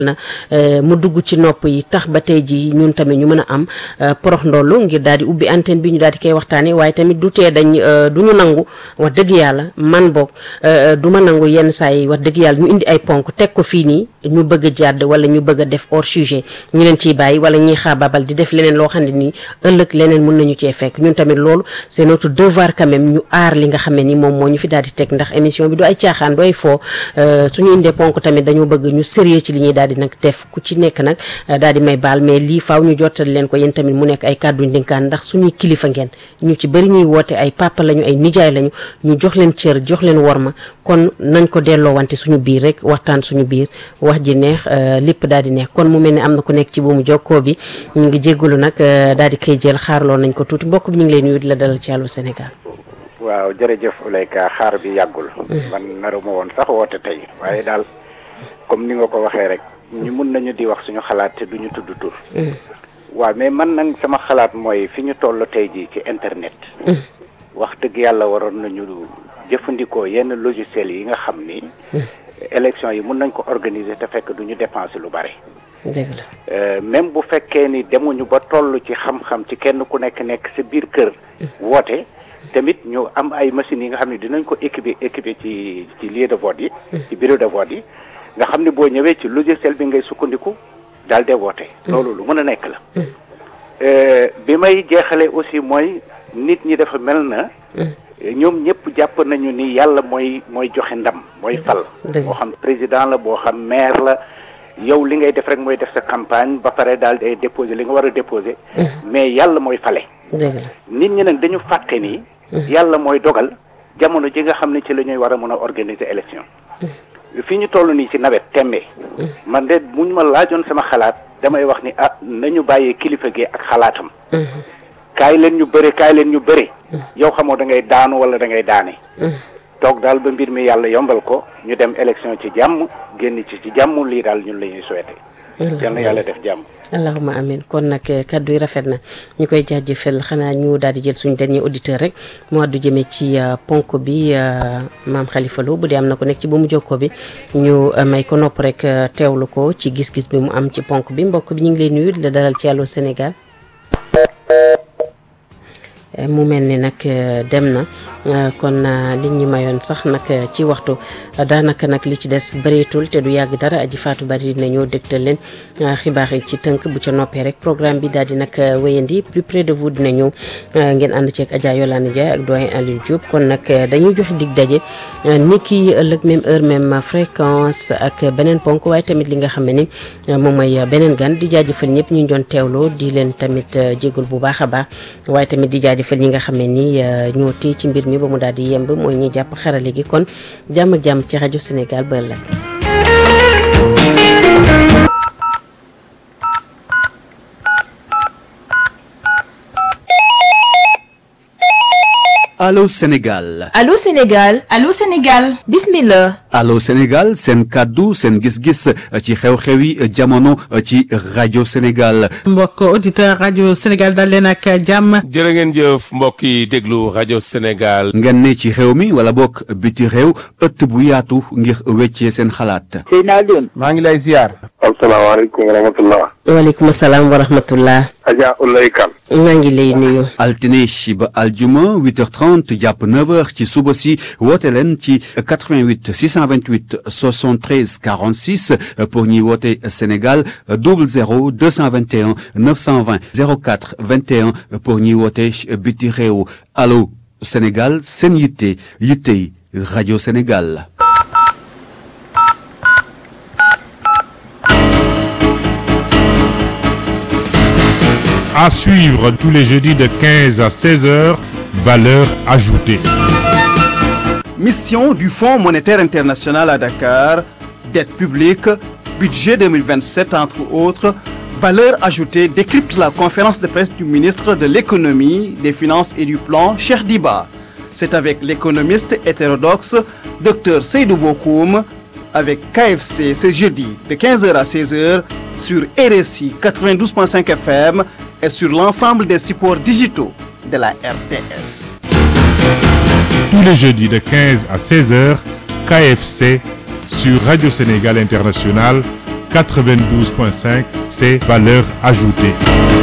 na mu dugg ci nopp yi tax ba tey ji ñun tamit ñu mën a am porox ndollu ngir daal di ubbi antenne bi ñu daal di koy waxtaanee waaye tamit du tee dañ du ñu nangu wax dëgg yàlla man boog du ma nangu yenn saa yi wax dëgg yàlla ñu indi ay ponk teg ko fii nii ñu bëgg a jàdd wala ñu bëgg a def hors sujet ñu leen ciy bàyyi wala ñuy xaababal di def leneen loo xam ne nii ëllëg leneen mun nañu cee fekk ñun tamit loolu c'est notre devoir quand même ñu aar li nga xam ne ni moom moo ñu fi daal di teg ndax émission bi du ay caaxaan du ay foo suñu indee ponk tamit dañoo bëgg ñu sérieux ci li ñuy daal di nag def ku ci nekk nag daal di may baal mais lii faaw ñu jottali leen ko yéen tamit mu nekk ay kàddu ndénkaan ndax suñuy kilifa ngeen ñu ci bëri ñuy woote ay papa lañu ay nijaay lañu ñu jox leen cër jox leen worma kon nañ ko delloo wante suñu biir rek waxtaan suñu biir wax ji neex lépp daal di neex kon mu mel ni am na ku nekk ci buumu jokkoo bi ñu ngi jéggalu nag daal di koy jël xaarloo nañ ko tuuti mbokk bi ñu ngi lay nuyu di la dalal ci Allô Sénégal waaw jërëjëf Ouleyka xaar bi yàggul man naruma woon sax woote tey waaye daal comme ni nga ko waxee rek ñu mun nañu di wax suñu xalaat te duñu tudd tur waaw mais man nag sama xalaat mooy fi ñu toll tey jii ci internet wax dëgg yàlla waroon nañu jëfandikoo yenn logiciels yi nga xam ni élection yi mun nañ ko organiser te fekk duñu dépenser lu bare dëgg la même bu fekkee ni demuñu ba toll ci xam-xam ci kenn ku nekk nekk sa biir kër woote tamit ñu am ay machines yi nga xam ne dinañ ko équiper équiper ci ci lieu de vote yi ci bureau de vote yi nga xam ne boo ñëwee ci logiciel bi ngay sukkandiku daal de woote loolu lu mën a nekk la bi may jeexale aussi mooy nit ñi dafa mel na ñoom ñëpp jàpp nañu ni yàlla mooy mooy joxe ndam mooy fal boo xam président la boo xam maire la yow li ngay def rek mooy def sa campagne ba pare daal day déposer li nga war a déposer mais yàlla mooy fale nit ñi nag dañu fàtte ni yàlla mooy dogal jamono ji nga xam ne ci la ñuy war a mën a organiser élection fi ñu toll nii ci nawet tembe man de muñ ma laajoon sama xalaat damay wax ni ah nañu bàyyee kilifa gi ak xalaatam kaay leen ñu bëre kaay leen ñu bëre yow xamoo da ngay daanu wala da ngay daane toog daal ba mbir mi yàlla yombal ko ñu dem élection ci jàmm génn ci ci jàmm lii daal ñun la ñuy souhaité yal na yàlla def jàmm allahuma amin kon nag kaddu yi rafet na ñu koy jaajëfal xanaa ñu daal di jël suñu dernier auditeur rek mu àddu jëmee ci ponk bi maam Khalifa Lo bu dee am na ko nekk ci bu mu jokkoo bi ñu may ko nopp rek teewlu ko ci gis-gis bi mu am ci ponk bi mbokk bi ñu ngi lay nuyu di la dalal ci Allô Sénégal mu mel ni nag dem na kon li ñu mayoon sax nag ci waxtu daanaka nag li ci des bëreetul te du yàgg dara aji faatu bari dina ñëw dégtal leen xibaar yi ci tënk bu ca noppee rek programme bi daal di nag wéyandi plus près de vous dina ñëw ngeen ànd ceeg Adja Yolande Ndiaye ak doyen Aliou Diop kon nag dañuy joxe dig daje ni ki ëllëg même heure même fréquence ak beneen ponk waaye tamit li nga xam ne ni moom mooy beneen gan di jaajëfal ñëpp ñu doon teewloo di leen tamit jégul bu baax a baax waaye tamit di jaajëfal ñi nga xam ne ni ñoo téye ci mbir mi ba mu daal di yemb mooy ñi jàpp xarale gi kon jàmm ak jàmm ci rajo Sénégal ba ëllëg Allô Sénégal Allô Sénégal Allô Sénégal bismillah Allô Sénégal seen kàddu seen gis-gis ci xew-xewi jamono ci rajo Sénégal mbokk auditeur rajo Sénégal dal leen ak jàmm jërë ngeen jëf mbokk yi déglu rajo Sénégal ngeen ne ci réew mi wala bokk biti réew ëtt bu yaatu ngir weccee seen xalaat Seyna Alioune maa ngi lay ziar asalaamaaleykum wa rahmatullah waaleykum salaam wa rahmatullah Adja Oulaye Kane maa ngi lay nuyu altine ba aljuma 8h30 jàpp 9h ci suba si woote leen ci 88 628 73 46 pour ñuy woote Sénégal 00 221 920 04 21 pour ñuy woote biti réew allo Sénégal seen yitte yittey rajo Sénégal. À suivre tous les jeudis de 15 à 16 heures, valeur ajoutée. Mission du Fonds monétaire international à Dakar, dette publique, budget 2027 entre autres, valeur ajoutée décrypte la conférence de presse du ministre de l'économie, des finances et du plan, Cheikh Diba. C'est avec l'économiste hétérodoxe Dr Seydou Bokoum avec KFC ce jeudi de 15h à 16h sur RSI 92.5 FM et sur l'ensemble des supports digitaux de la RTS. Tous les jeudis de 15 à 16 heures, KFC sur Radio Sénégal International 92.5, c'est valeur ajoutée.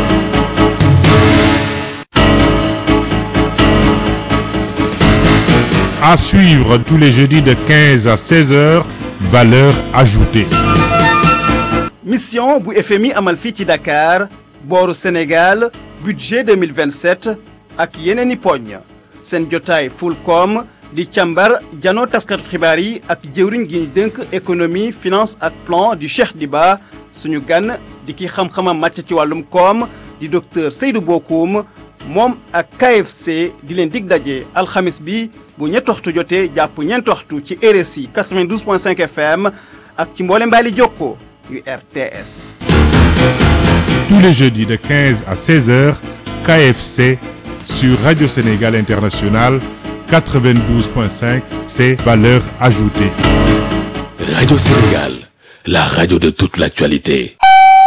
À suivre tous les jeudis de 15 à 16 heures, valeur ajoutée. mission bu FMI amal fii ci Dakar booru Sénégal budget 2027 ak yeneen i poñ seen jotaay Fulcom di càmbar janoo taskatu xibaar yi ak jëwriñ gi ñu dénk économie finance ak plan di Cheikh Diba suñu gan di ki xam-xamam màcc ci wàllum koom di docteur Seydou Bokoum moom ak KFC di leen dig daje alxamis bi bu ñetti waxtu jotee jàpp ñeenti waxtu ci RSI 92.5 FM ak ci mboole mbaali jokko yu RTS. Tous les jeudis de 15 à 16 heures, KFC sur Radio Sénégal International 92.5, c'est valeur ajoutée. Radio Sénégal, la radio de toute l'actualité.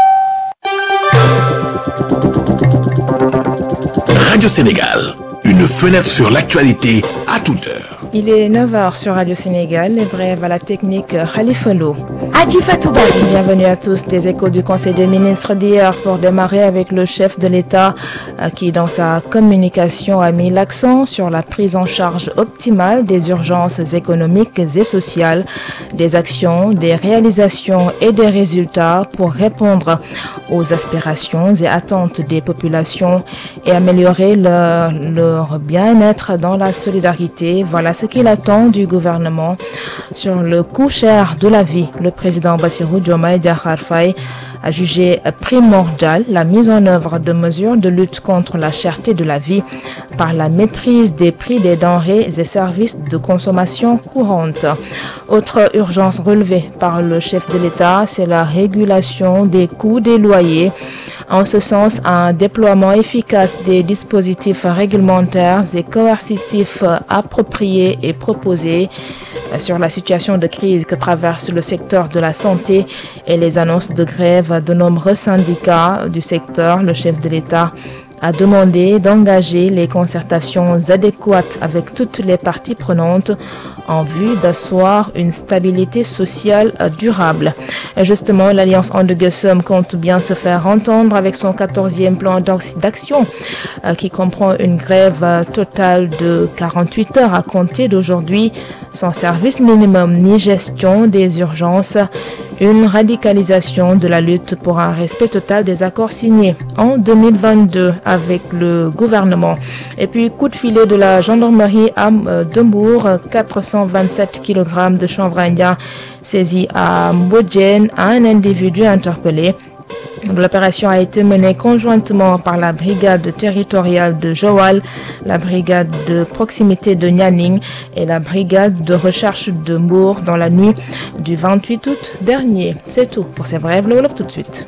Radio Sénégal, une fenêtre sur l'actualité à toute heure. Il est 9h sur Radio Sénégal, les brèves à la technique Khalifa Lo. Adi Fatouba. Bienvenue à tous. Les échos du Conseil des ministres d'hier pour démarrer avec le chef de l'État qui, dans sa communication, a mis l'accent sur la prise en charge optimale des urgences économiques et sociales, des actions, des réalisations et des résultats pour répondre aux aspirations et attentes des populations et améliorer leur, leur bien-être dans la solidarité. Voilà ce qu'il attend du gouvernement sur le coût cher de la vie. Le président Bassirou Diomaye Diakhar Faye a jugé primordial la mise en œuvre de mesures de lutte contre la cherté de la vie par la maîtrise des prix des denrées et services de consommation courante. Autre urgence relevée par le chef de l'État, c'est la régulation des coûts des loyers. En ce sens, un déploiement efficace des dispositifs réglementaires et coercitifs appropriés et proposés sur la situation de crise que traverse le secteur de la santé et les annonces de grève de nombreux syndicats du secteur, le chef de l'État a demandé d'engager les concertations adéquates avec toutes les parties prenantes en vue d'asseoir une stabilité sociale durable. Et justement, l'Alliance Andegesum compte bien se faire entendre avec son 14e plan d'action euh, qui comprend une grève euh, totale de 48 heures à compter d'aujourd'hui, sans service minimum ni gestion des urgences, une radicalisation de la lutte pour un respect total des accords signés en 2022 avec le gouvernement. Et puis, coup de filet de la gendarmerie à euh, Dembourg, 427 kg de chanvre indien saisis à Mbodjen, un individu interpellé. L'opération a été menée conjointement par la brigade territoriale de Joal, la brigade de proximité de Nyaning et la brigade de recherche de Mbour dans la nuit du 28 août dernier. C'est tout pour ces brèves. Le tout de suite.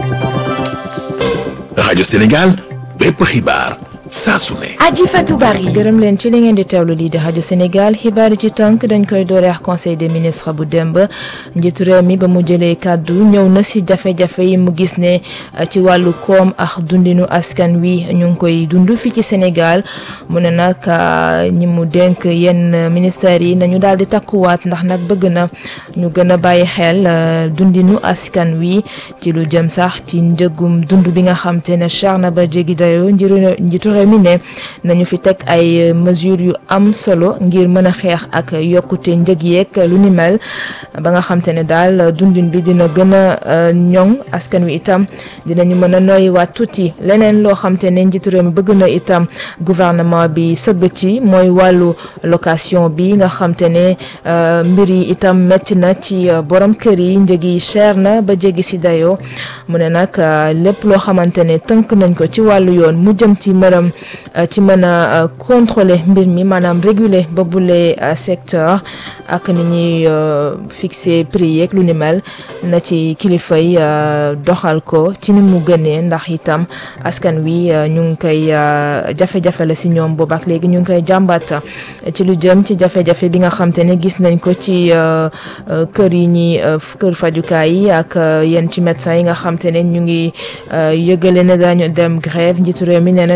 Radio Sénégal, bépp xibaar saa su ne. Adji Fatou Bari. gërëm leen ci li ngeen di teewlu lii di rajo Sénégal xibaar yi ci tënk dañ koy dooreex conseil des ministres bu démb njiitu réew mi ba mu jëlee kàddu ñëw na si jafe-jafe yi mu gis ne ci wàllu koom ak dundinu askan wi ñu ngi koy dund fii ci Sénégal mu ne nag ñi mu dénk yenn ministères yi nañu daal di takkuwaat ndax nag bëgg na ñu gën a bàyyi xel dundinu askan wi ci lu jëm sax ci njëgum dund bi nga xam te ne cher na ba jéggi dayoo njiitu réew mi ne nañu fi teg ay mesures yu am solo ngir mën a xeex ak yokkute njëg yeeg lu ni mel ba nga xam te ne daal dundin bi dina gën a ñoŋ askan wi itam dinañu mën a noyyiwaat tuuti leneen loo xam te ne njiitu réew mi bëgg na itam gouvernement bi sëgg ci mooy wàllu location bi nga xam te ne mbir yi itam métti na ci borom kër yi njëg yi cher na ba jéggi si dayoo mu ne nag lépp loo xamante ne tënk nañ ko ci wàllu yoon mu jëm ci mërëm ci mën a contrôler mbir mi maanaam réguler ba bule secteur ak ni ñuy fixer prix yeeg lu ni mel na ci kilifa yi doxal ko ci ni mu gënee ndax itam askan wi ñu ngi koy jafe-jafe la si ñoom boobu ak léegi ñu ngi koy jàmbat ci lu jëm ci jafe-jafe bi nga xam te ne gis nañ ko ci kër yi ñi kër fajukaay yi ak yenn ci médecins yi nga xam te ne ñu ngi yëgale ne dañu dem grève njiitu réew mi nee na nañu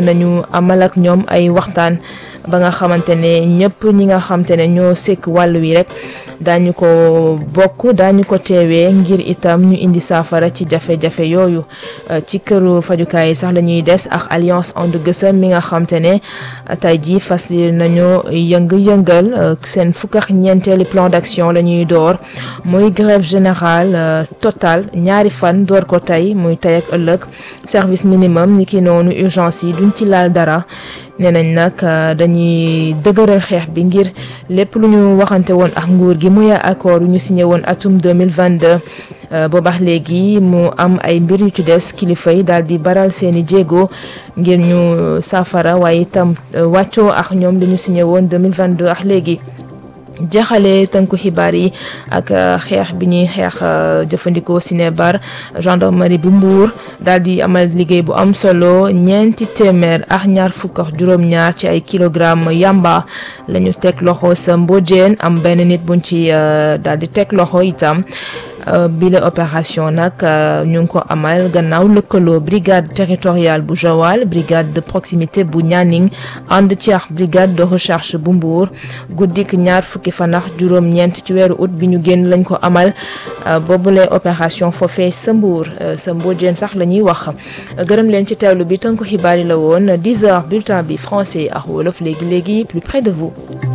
amal ak ñoom ay waxtaan ba nga xamante ne ñëpp ñi nga xamante ne ñoo sekk wàll wi rek daañu ko bokk daañu ko teewee ngir itam ñu indi saafara ci jafe-jafe yooyu ci këru fajukaay yi sax la ñuy des ak alliance And Gueusseum mi nga xamante ne tey jii fas nañu yëng-yëngal seen fukk ak ñeenteeli plan d'action la ñuy door muy grève générale totale ñaari fan door ko tey muy tey ak ëllëg service minimum ni ki noonu urgence yi duñ ci laal dara nee nañ nag dañuy dëgëral xeex bi ngir lépp lu ñu waxante woon ak nguur gi muy accord yu ñu signé woon atum 2022 boobax léegi mu am ay mbir yu ci des kilifa yi daal di baral seeni jéego ngir ñu saafara waaye itam wàccoo ak ñoom li ñu signé woon 2022 ak léegi jeexale tënku xibaar yi ak xeex bi ñuy xeex jëfandikoo sinébar gendarmerie bu Mbour daal di amal liggéey bu am solo ñeenti téeméer ak ñaar fukk ak juróom-ñaar ci ay kilogramme yamba la ñu teg loxo sa mbojeen am benn nit buñ ci daal di teg loxo itam bile opération nag ñu ngi ko amal gannaaw lëkkaloo brigade territoriale bu Joal brigade de proximité bu Nianing ànd ci ak brigade de recherche bu Mbour guddik ñaar fukki fan ak juróom-ñeent ci weeru août bi ñu génn lañ ko amal boobule opération foofee sa Mbour sa Mbodiène sax la ñuy wax gërëm leen ci teewlu bi tënk xibaar yi la woon 10 heures bulletin bi français ak wolof léegi léegi plus près de vous.